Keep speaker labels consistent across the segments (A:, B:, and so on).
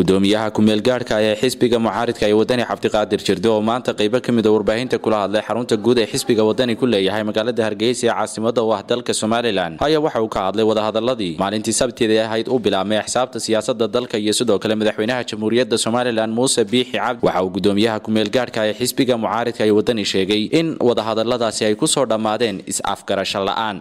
A: gudoomiyaha kumeel gaadhka ee xisbiga mucaaridka ee wadani cabdiqaadir jirde oo maanta qaybo ka mid a warbaahinta kula hadlay xarunta guud ee xisbiga wadani ku leeyahay magaalada hargeysa ee caasimada u ah dalka somalilan ayaa waxa uu ka hadlay wadahadaladii maalintii sabteeda ahayd u bilaabmay axsaabta siyaasada dalka iyo sidoo kale madaxweynaha jamhuuriyadda somalilan muuse biixi cabdi waxa uu gudoomiyaha kumeel gaadhka ee xisbiga mucaaridka ee wadani sheegay in wadahadaladaasi ay kusoo dhammaadeen is-afgarasho la-aan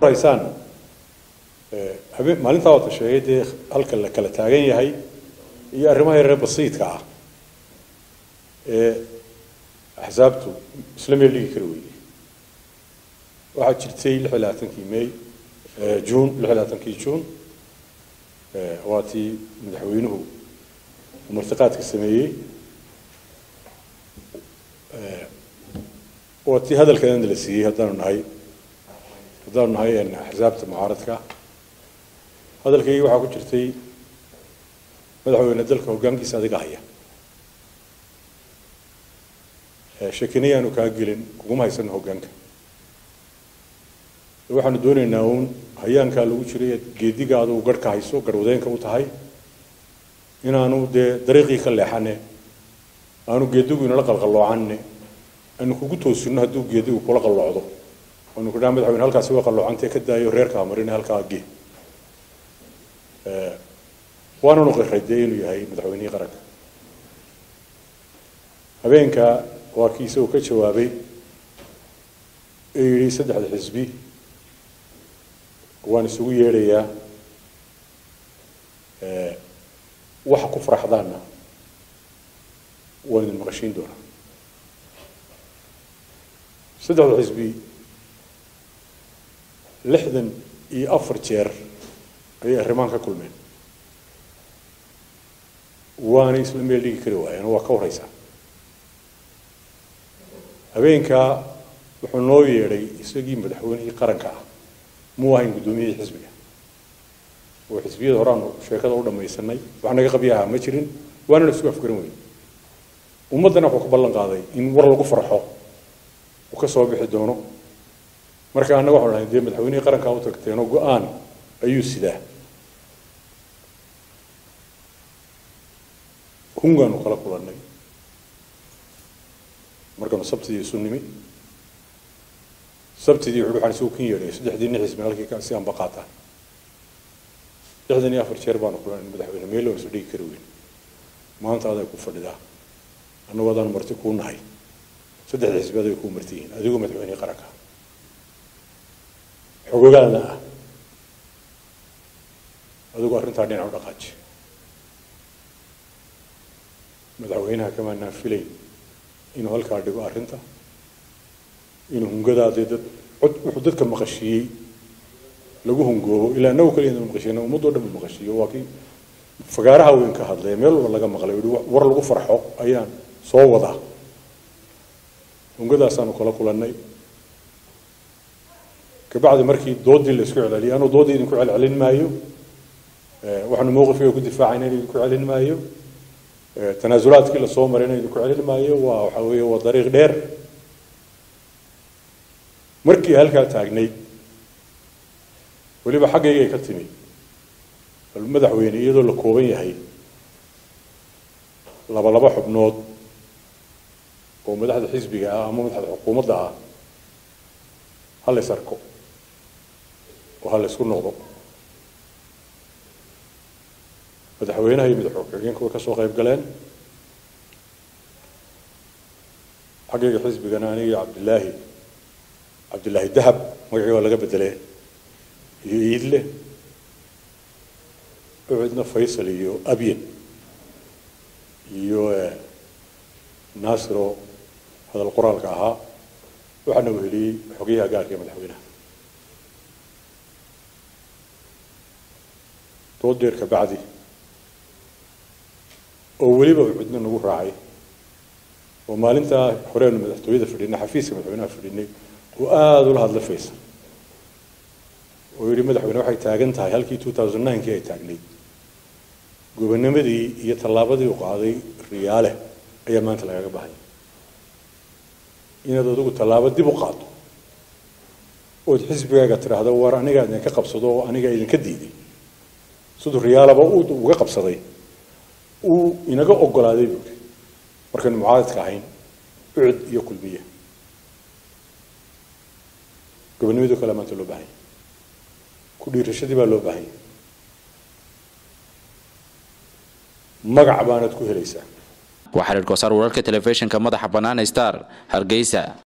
B: maalintaa wata sheegay dee halka la kala taagan yahay iyo arrimaha yaree basiidka ah ee axsaabtu isla meel dhigi kari weyday waxaa jirtay lix iyo labaatankii may juun lix iyo labaatankii juun waa tii madaxweynuhu martiqaadka sameeyey waa tii hadalkeedana la siiyey haddaanu nahay haddaanu nahay axsaabta mucaaradka hadalkaygii waxaa ku jirtay madaxweyne dalka hoggaankiisa adiga haya shakinayaanu kaa gelin kuguma haysano hoggaanka waxaanu doonaynaa uun hayaankaa lagu jiray geedigaada uu garhka hayso garwadeenka u tahay inaanu dee dariiqii ka leexane aanu geedigu inala qalqalloocanne aanu kugu toosino hadduu geedigu kula qalloocdo aanu kudhaa madaxweyne halkaasi waa qalloocantee ka daayo reerkaa marine halkaa gee waananu qiray dee inuu yahay madaxweynihii qaranka habeenka waa kii isagoo ka jawaabay ee yidhi saddexda xisbi waan isugu yeedhayaa waxa ku faraxdaanna waan idin maqashiin doonaa saddexda xisbi lixdan iyo afar jeer ayay arrimaan ka kulmeen waanay isla meel dhigi kari waayeen waa ka waraysaa habeenkaa wuxuu noo yeedhay isagii madaxweynihii qaranka ah muu ahayn guddoomiyihii xisbiga oo xisbiyada horeaanu sheekada u dhamaysanay wax naga qabyaha ma jirin waanana isku afgaran weyn ummaddana wuxuu ka ballan qaaday in war lagu farxo uu ka soo bixi doono marka annaga waxanu dhahay dee madaxweynihii qarankaa u tagteenoo go-aan ayuu sidaa hungaanu kala kulannay markaanu sabtidii isu nimi sabtidii wuxuu waxaan isugu kin yeedhay saddexdii nin xisbi halkii si anba qaataan lixdan iyo afar jeer baanu kulannay madaxweyne meel waan isu dhigi kari weyn maanta aday ku fadhidaa annagu adaanu marti kuu nahay saddexda xisbi aday kuu marti yihiin adigoo madaxweynihii qaranka xogogaada ah adigu arrintaa dhinac u dhaqaaji madaxweynaha kamaanaan filayn inuu halkaa dhigo arrinta inuu hungadaadee dad cod wuxuu dadka maqashiiyey lagu hungoobo ilaa inagu kaliya inuu maqashiiyna ummadoo dhan buu maqashiiyo waa kii fagaaraha weyn ka hadlay meel walba laga maqlay yihi war lagu farxo ayaan soo wadaa hungadaasaanu kala kulannay kabacdi markii doodii la isku celceliyay anuu doodii idinku celcelin maayo waxaanu mowqifkiga ku difaacayna in idinku celin maayo tanaasulaadkii lasoo marayna idinku celin maayo waa waxa weeye waa dariiq dheer markii halkaa taagnayd weliba xaggaygay ka timi bal madaxweyne iyadoo la kooban yahay laba laba xubnood oo madaxda xisbiga ah ama madaxda xukuumadda ah ha lays arko oo ha laysku noqdo madaxweynaha iyo madaxxigeenka way ka soo qayb galeen xaggayga xisbigana aniga cabdilaahi cabdilaahi dahab magacii waa laga bedelee iyo iidle ucidna faysal iyo abyen iyo naasiro hadal qoraalka ahaa waxaana weheliyey xogayaha gaarka ee madaxweynaha dood dheer ka bacdi oo weliba cidna nagu raacay oo maalintaa horeenu madaxtooyada fadhinay xafiiska madaxweynaha fadhinay oo aada ula hadla faysal oo yidhi madaxweyne waxay taagan tahay halkii two thousand ninekii ay taagnayd gobonimadii iyo tallaabadii u qaaday riyaale ayaa maanta lagaga bahaya inaad adigu tallaabo dib u qaado ood xisbigaaga tidhaahdo war anigaa idinka qabsado oo anigaa idinka diiday siduu riyaalaba uga qabsaday uu inaga ogolaaday buuri markaynu mucaaradka ahayn ucud iyo kulmiya gobonimado kale maanta loo baahanya ku dhiirashadii baa loo baahanya magac baanad ku helaysaa
A: waa xiriir kosaar wararka telefishinka madaxa bannaan star hargeysa